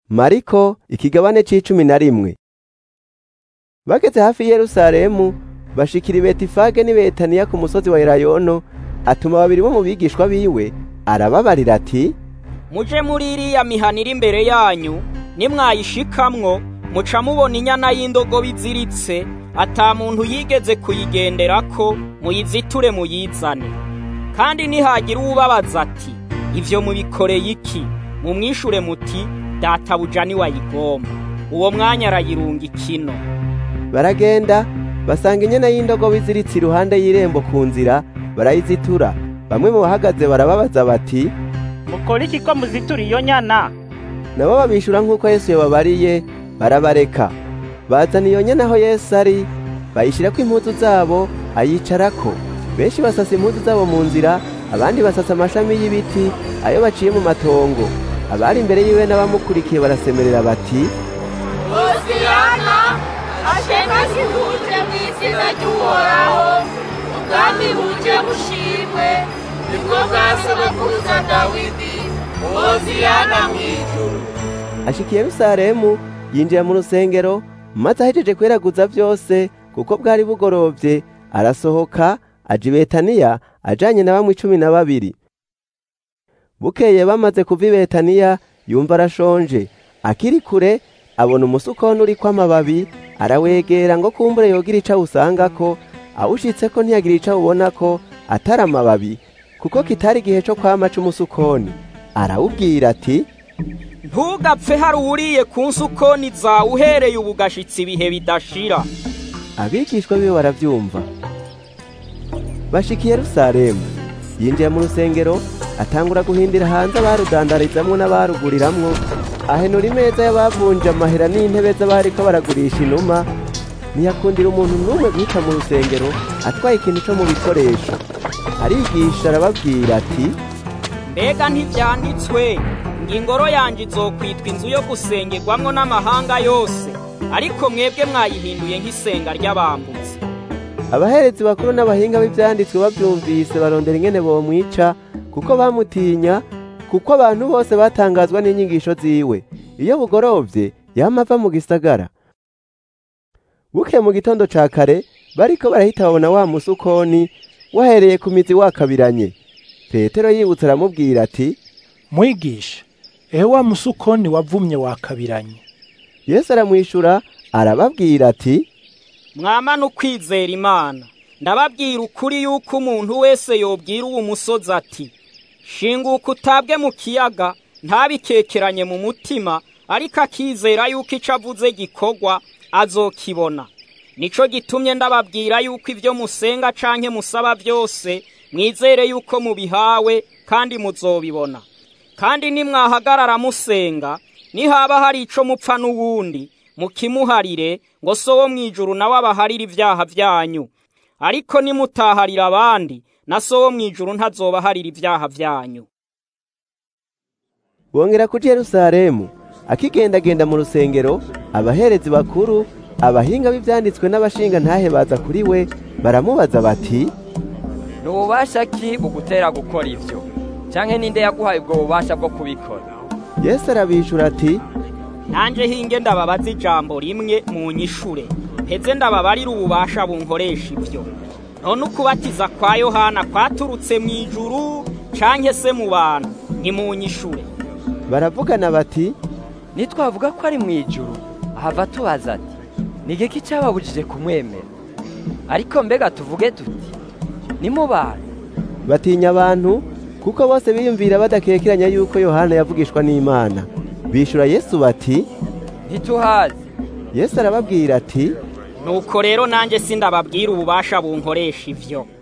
mariko ikigabane c'icumi na rimwe bageze hafi i yerusalemu bashikira i betifage n'i betaniya ku musozi wa elayono atuma babiri bo mu bigishwa biwe arababarira ati muje muri iriya mihana iri imbere yanyu nimwayishikamwo muca mubona inyana y'indogobe iziritse ata muntu yigeze kuyigenderako muyiziture muyizane kandi nihagira uwubabaza ati ivyo mubikoreye iki mumwishure muti databuja niwayigomba uwo mwanya arayirunga ikino baragenda basanga inyana y'indogobe iziritse iruhande y'irembo ku nzira barayizitura bamwe mu bahagaze barababaza bati mukora iki ko muzitura iyo nyana nabo babishura nk'uko yesu yababariye barabareka bazana iyo nyana aho yesu ari bayishyirako impuzu zabo ayicarako benshi basasa impuzu zabo mu nzira abandi basasa amashami y'ibiti ayo baciye mu matongo abari imbere yiwe n'abamukurikiye barasemerera bati hosiyana ashema kihuje mu izina ry'uhoraho ubwami buje bushimwe nibwo bwasobakuruza dawidi hosiyana mu ijuru ashika i yerusalemu yinjira mu rusengero maze ahejeje kweraguza byose kuko bwari bugorovye arasohoka aja i betaniya ajanye na bamwe icumi na babiri bukeye bamaze kuva i betaniya yumva arashonje akiri kure abona umusukoni uriko amababi arawegera ngo kumbure yogira ico awusangako awushitseko ntiyagira ico awubonako atari amababi kuko kitari igihe co kwama c'umusukoni arawubwira ati ntugapfe hari uwuriye ku nsukoni zawe uhereye ubu gashitsi ibihe bidashira abigishwa biwe baravyumva bashika i yerusalemu yinjiye mu rusengero atangura guhindira hanze abarudandarizamwo n'abaruguriramwo ahenura imeza y'abavunja amahera n'intebe z'abariko baragurisha inuma ntiyakundira umuntu n'umwe guhita mu rusengero atwaye ikintu co mu bikoresho arigisha arababwira ati mbega ntivyanditswe ngo ingoro yanje izokwitwa inzu yo gusengerwamwo n'amahanga yose ariko mwebwe mwayihinduye nk'isenga ry'abambutsi abaherezi bakuru n'abahinga b'ivyanditswe bavyumvise barondera ingene bomwica kuko bamutinya kuko abantu bose batangazwa n'inyigisho ziwe iyo bugorovye yama ava mu gisagara buke mu gitondo ca kare bariko barahita babona wa musukoni wahereye ku mizi wakabiranye petero yibutse aramubwira ati mwigisha ehe wa musukoni wavumye wakabiranye yesu aramwishura arababwira ati mwamana ukwizera imana ndababwira ukuri yuko umuntu wese yobwira uwo musozi ati shinguka utabwe mu kiyaga ntabikekeranye mu mutima ariko akizera yuko ico avuze gikorwa azokibona nico gitumye ndababwira yuko ivyo musenga canke musaba byose mwizere yuko mubihawe kandi muzobibona kandi nimwahagarara musenga nihaba hari ico mupfa n'uwundi mukimuharire ngo so wo mw'ijuru nawe abaharire ivyaha vyanyu ariko nimutaharira abandi na so wo mw'ijuru ntazobaharira ivyaha vyanyu bongera kuja yerusalemu akigendagenda mu rusengero abaherezi bakuru abahinga b'ivyanditswe n'abashinga ntahe baza kuri we baramubaza bati ni ububasha ki bugutera gukora ivyo canke ninde yaguhaye ubwo bubasha bwo kubikora yesu arabishura ati nanje hinge ndababaza ijambo rimwe mu nyishure heze ndababarira ububasha bunkoresha ivyo none ukubatiza kwa yohana kwaturutse mu ijuru canke se mu bantu ni mu nyishure baravugana bati nitwavuga ko ari mu ijuru ahava tubaza ati ni igiki cyababujije kumwemera ariko mbega tuvuge tuti ni mu bantu batinya abantu kuko bose biyumvira badakekeranya yuko yohana yavugishwa n'imana bishura yesu bati ntituhazi yesu arababwira ati nuko rero nanjye sindababwira ububasha bunkoresha ivyo